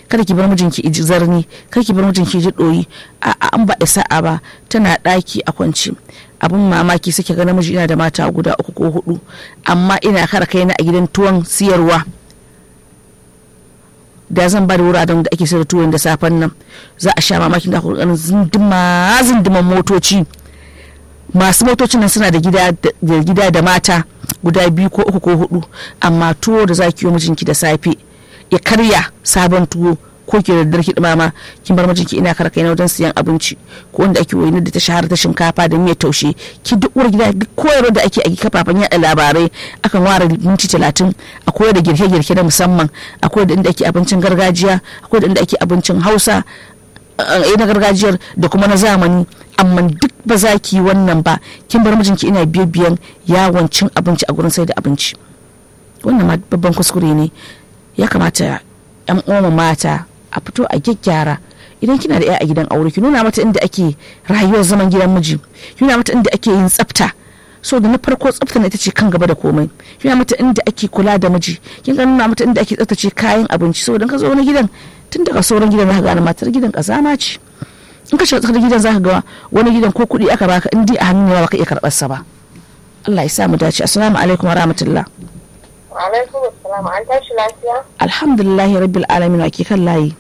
kada ki bar mijinki iji zarni kada ki bar mijinki ji doyi a an ba sa'a ba tana daki a kwance abun mamaki suke ga namiji ina da mata guda uku ko hudu amma ina kara kaina a gidan tuwon siyarwa da zan ba da wuraren da ake sayar da tuwon da safen nan za a sha mamakin da kokarin zindima zindiman motoci masu motocin nan suna da gida da mata guda biyu ko uku ko hudu amma tuwo da za ki yi mijinki da safe ya karya sabon tuwo ko ki da darki dumama kin bar mijinki ina kar kai na wajen siyan abinci ko wanda ake wani da ta shahara ta shinkafa da miyar taushe ki duk uwar gida duk koyarwa da ake a kafafen yada labarai akan ware minti talatin a koyar da girke-girke na musamman akwai da inda ake abincin gargajiya akwai da inda ake abincin hausa na gargajiyar da kuma na zamani amma duk ba za ki yi wannan ba kin bar mijinki ina biyan yawon cin abinci a gurin sai da abinci wannan ma babban kuskure ne ya kamata yan uwa mata a fito a gyaggyara idan kina da 'ya a gidan aure ki nuna mata inda ake rayuwar zaman gidan miji ki nuna mata inda ake yin tsafta so da na farko tsafta ita ce kan gaba da komai ki nuna mata inda ake kula da miji kin ga nuna mata inda ake tsaftace kayan abinci so ka zo wani gidan tun daga sauran gidan zaka gane matar gidan kazama ce in ka shiga tsakar gidan zaka ga wani gidan ko kuɗi aka baka in dai a hannun yawa baka iya karɓar sa ba Allah ya sa mu dace assalamu alaikum wa rahmatullah alaikum assalam an tashi lafiya alhamdulillahi rabbil alamin ake kan layi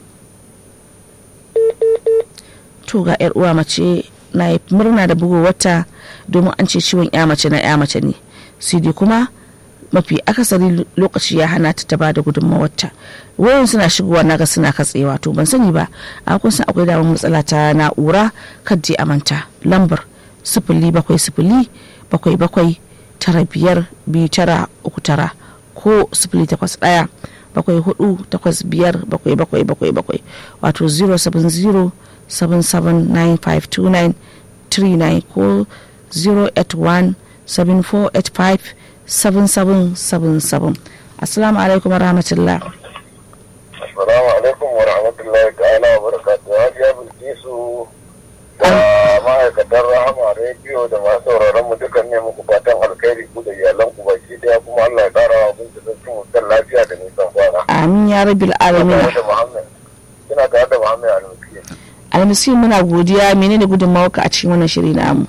to ga yar uwa mace na yi murna da bugu wata domin an ce ciwon ya mace na ya mace ne sai dai kuma mafi akasari lokaci ya hana ta ta ba da gudunmawarta wayan suna shigowa naga suna katsewa to ban sani ba a kun san akwai damar matsala ta na'ura kaddi a manta lambar sifili bakwai sifili bakwai bakwai tara biyar biyu tara uku tara ko sifili takwas ɗaya bakwai hudu takwas biyar bakwai bakwai bakwai bakwai wato 070 77952939 ko 081 7485 7777 assalamu alaikum warahmatullah assalamu alaikum wa rahmatullahi ta'ala wa barakatuhu hajiya bilkisu da ma'aikatar rahama rediyo da masu sauraron mu dukan ne muku fatan alkhairi ku da iyalan ku baki daya kuma Allah ya kara wa kun da sun mutan lafiya da nisan kwana amin ya rabbil alamin kina tare da Muhammad Al-Musi almisi muna godiya menene gudunmawarka a cikin wannan shiri namu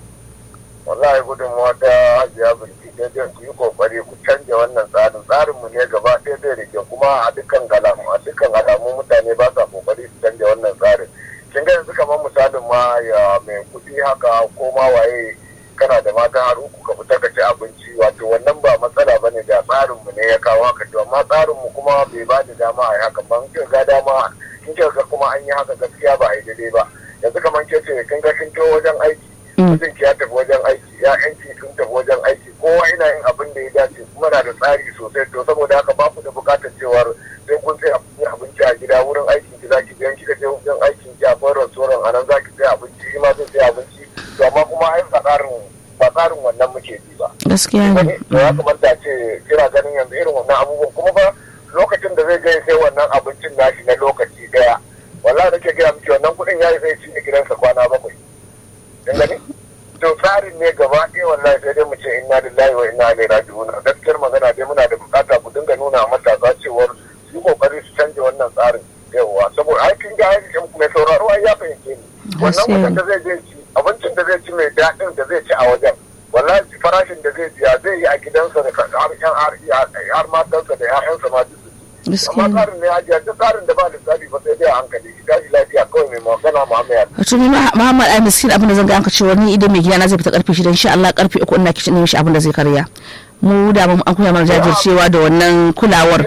wallahi gudunmawa ta hajiya bilkisu daidai ku yi kokari ku canja wannan tsarin tsarin mu ne gaba ɗaya zai rike kuma a dukkan alamu a dukkan alamu mutane ba sa kokari su canja wannan tsarin kin ga yanzu kamar misalin ma ya mai kuɗi haka ko ma waye kana da mata har uku ka fita ka ci abinci wato wannan ba matsala ba ne da tsarin mu ne ya kawo haka to amma tsarin mu kuma bai ba da dama a yi haka ba kin ga dama kin ga kuma an yi haka gaskiya ba a yi daidai ba yanzu kamar ke ce kin ga kin wajen aiki mutum ya tafi wajen aiki ya yanki sun tafi wajen aiki kowa ina yin abin da ya dace kuma na da tsari sosai to saboda haka ba ku da bukatar cewar sai kun sai abinci a gida wurin aikin ki zaki biyan kika je wajen aikin ki akwai restaurant a nan zaki sai abinci shi ma zai sai abinci to amma kuma ai ba tsarin ba tsarin wannan muke bi ba gaskiya ne to ya kamata ce kira ganin yanzu irin wannan abubuwan kuma ba lokacin da zai je sai wannan abincin nashi na lokaci daya wallahi nake gaya miki wannan kuɗin ya yi sai ci gidansa kwana bakwai kin gani to tsarin ne gaba ɗaya wallahi sai dai mu ce inna lillahi wa inna ilaihi raji'un gaskiyar magana dai muna da bukata ku dinga nuna matasa cewar su yi kokari su canja wannan tsarin yawa saboda ai kin ga mai sauraro ai ya fahimce ni wannan mutum da zai je ci abincin da zai ci mai daɗin da zai ci a wajen wallahi farashin da zai biya zai yi a gidansa da har yan har matansa da 'ya'yansa ma duk amma tsarin ne ajiya duk tsarin da ba lissafi ba sai dai a hankali ki tashi lafiya kawai mai magana Muhammad wato ni Muhammad ai miskin abin da zan ga anka cewa ni idan mai gida na zai fita karfe shida insha Allah karfe uku ina kicin ne mishi abin da zai karya mu da mu an koya mana jajircewa da wannan kulawar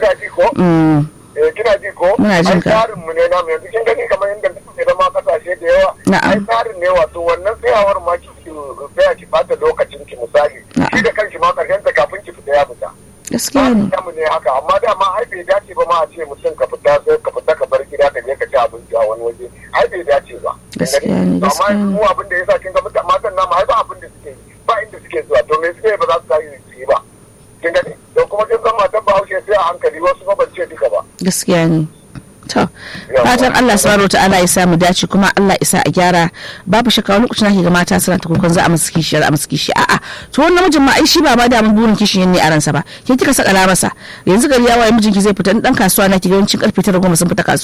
eh kina ji ko muna jin ka tsarin mu ne namu yanzu kin gani kamar yadda kuke da ma kasashe da yawa ai tsarin ne wato wannan tsayawar ma ki tsaya ki bata lokacin ki misali shi da kanki ma karshen ta kafin ki fita ya fita gaskiya ne mu ne haka amma dama ai bai dace ba ma a ce mutum ka fita sai ka fita ka bar gida ka je ka ci abinci a wani waje ai bai dace ba gaskiya ne gaskiya amma ne mu abin da yasa kin ga mutan matan namu ai ba abin da suke yi ba inda suke zuwa to me suke ba za su tashi su yi ba kin gani to kuma kin san matan Bahaushe sai a hankali wasu ba ban ce duka ba gaskiya ne to fatan Allah subhanahu ta'ala ya samu dace kuma Allah isa a gyara babu shakka wani lokacin ake ga mata suna ta kokon za a musu kishi a musu kishi a'a to wannan namijin ma ai shi ba ba da mun burin kishin ne a ransa ba ke kika saka masa yanzu gari ya waye mijinki zai fita dan kasuwa na ki ga yawancin karfe 9 goma sun fita kasuwa